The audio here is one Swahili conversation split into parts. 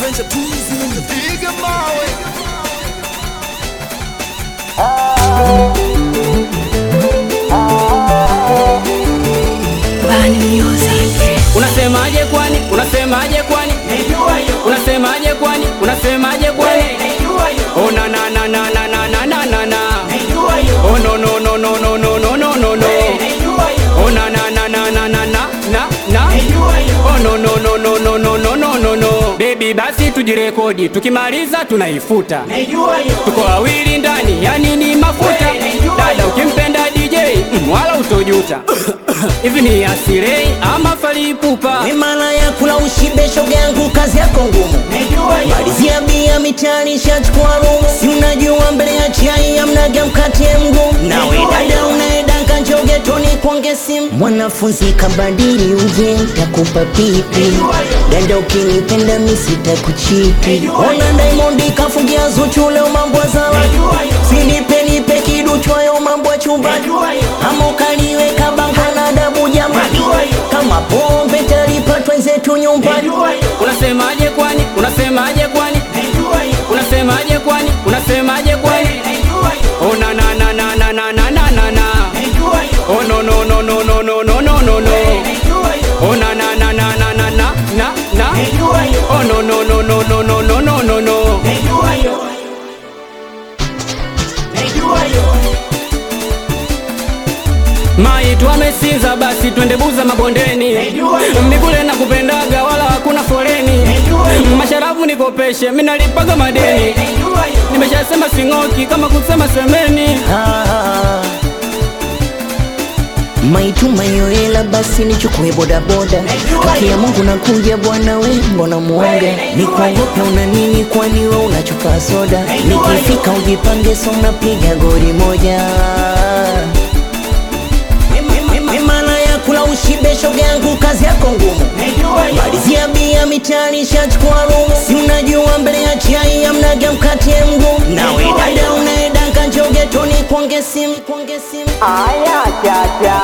Piga mawe. Bani Music. Unasemaje kwani? Unasemaje kwani? Unasemaje kwani? Unasemaje kwani? Oh na na na na na na na na na na. Oh no no no no no no no no no no. Oh na na na na na na na na na. Oh no no no no no no no no no no. Baby basi tujirekodi, tukimaliza tunaifuta. Tuko wawili ndani, yani ni mafuta. Dada ukimpenda DJ, mm, wala utojuta. Hivi ni asirei ama falipupa? Mimala ya kula ushibe shoga yangu kazi yako ngumu Malizia bia mitani shachukua rumu Si unajua mbele ya chai amnaga mkate mgumu Nawe dada unaedanga njoge toni kuonge simu Mwanafunzi kabadili uje takupa pipi Dada ukinipenda misita kuchipi Ona Diamond kafungia Zuchu leo mambo ya zawa Sinipe nipe kiduchwayo mambo ya chumbani Ama ukaniweka banga na adabu jamani Kama pombe talipatwa zetu nyumbani Unasemaje kwani? Unasemaje kwani? Unasemaje kwani? Unasemaje kwani? Oh na na na na na na na na na na. Oh no no no no no no no no no no. Oh na na na na na na na na na. Oh no no no no no no no no no no. Maitu amesinza basi twende buza mabondeni Mikule na kupendaga wala hakuna foleni Masharabu nikopeshe minalipaga madeni Nimeshasema sing'oki kama kusema semeni Ah. Maituma hiyo hela basi nichukue bodaboda Haki ya Mungu nakuja bwana we mbona muonga Nikuogope una nini kwani we unachupa soda Nikifika ujipange so unapiga gori moja Mimana ya kula ushibe shoga yangu kazi yako ngumu Malizia bia mitani shachukua rumu Si unajua mbele ya chai amnaga mkate mgumu Nawe dada unaedanga njoge toni kuonge simu kuonge simu Aya chacha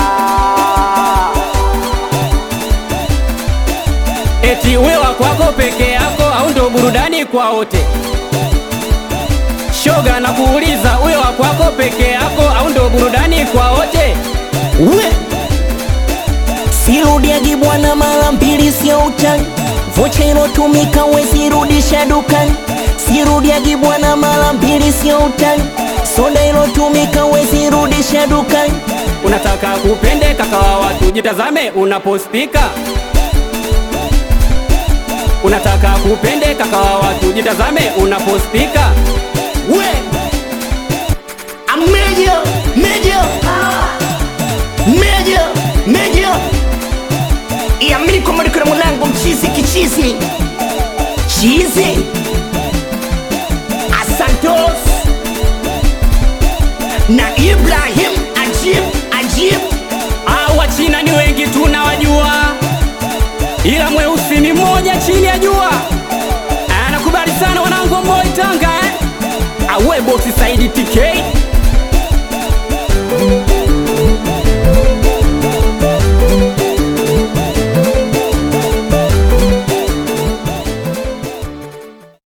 Eti wewa kwako peke yako au ndo burudani kwa wote? Shoga na kuuliza wewa kwako peke yako au ndo burudani kwa wote? we sirudiagi bwana mara mbili sio utani vocha ilotumika wezirudisha dukani sirudiagi bwana mara mbili sio utani soda ilotumika wezirudisha dukani Unataka kupende kaka wa watu, jitazame unapospika. Unataka kupende kaka wa watu, jitazame unapospika. we ameja meja meja meja iamini kwamba niko na mwanangu mchizi kichizi chizi asantos na ibrahim ajib ajib Ah, Wachina ni wengi tunawajua, ila mweusi ni mmoja chini ya jua. Anakubali sana wanangu wa Moi Tanga eh? Awe bosi Saidi TK